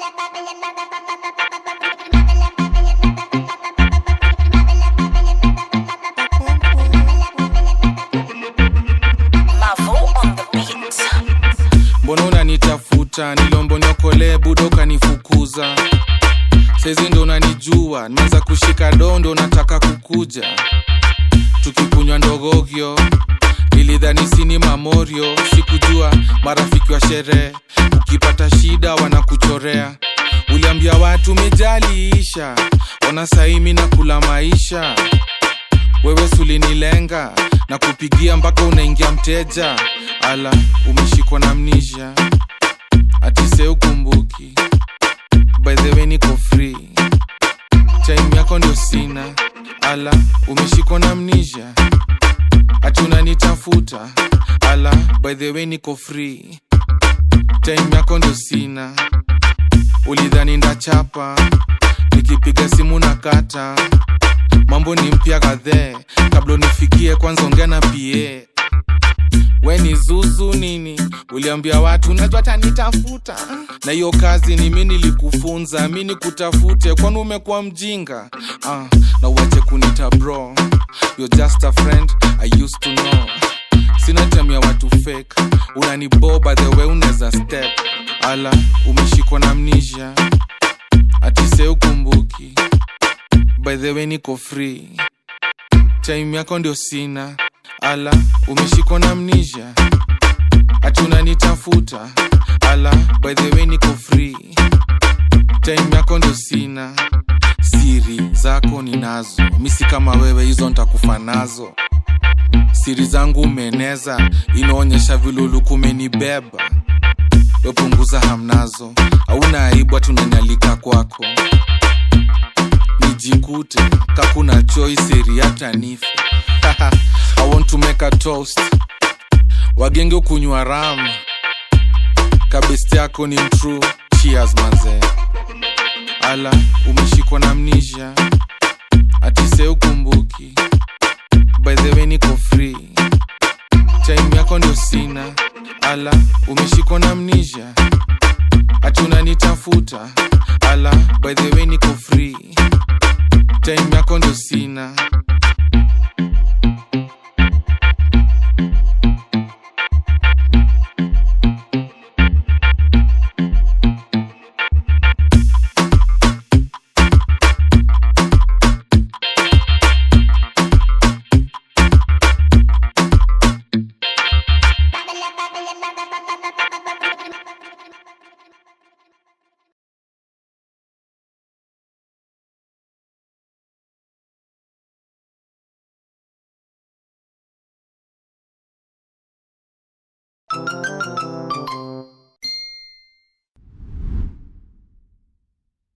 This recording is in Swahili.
Mavo on the beat. mbona unanitafuta nilombo niokolee budo ukanifukuza saizi ndo unanijua nimeanza kushika dondo nataka kukuja tukikunywa ndogogyo nilidhani sini mamorio sikujua marafiki wa sherehe ukipata shida wanakuchorea uliambia watu mejaliisha ona saimi na kula maisha wewe sulinilenga na kupigia mpaka unaingia mteja ala umeshikwa na mnisha atise ukumbuki by the way niko free time yako ndio sina ala umeshikwa na mnisha ati unanitafuta ala by the way niko free time yako ndio sina ulidhani ndachapa nikipiga simu na kata mambo ni mpya kadhee kabla unifikie kwanza ongea na pa we ni zuzu nini uliambia watu najua tanitafuta na hiyo kazi ni mi nilikufunza mi nikutafute kwani umekuwa mjinga ah, na uache kunita bro You're just a friend I used to know sina time ya watu fake unaniboba the way unaweza step ala umeshikwa na mnisha atise ukumbuki by the way niko free time yako ndio sina ala umeshikwa na mnisha ati unanitafuta ala by the way niko free time yako ndio sina siri zako ninazo misi kama wewe hizo ntakufa nazo siri zangu umeeneza inaonyesha viluluku umenibeba wepunguza hamnazo auna aibu hatunanyalika kwako nijikute kakuna choice eri hata nife i want to make a toast wagenge ukunywa ram kabesti yako ni mtru cheers manze ala umeshikwa na mnisha atise ukumbuki by the way niko free time yako ndio sina ala umeshikwa na mnisha ati unanitafuta ala by the way niko free time yako ndio sina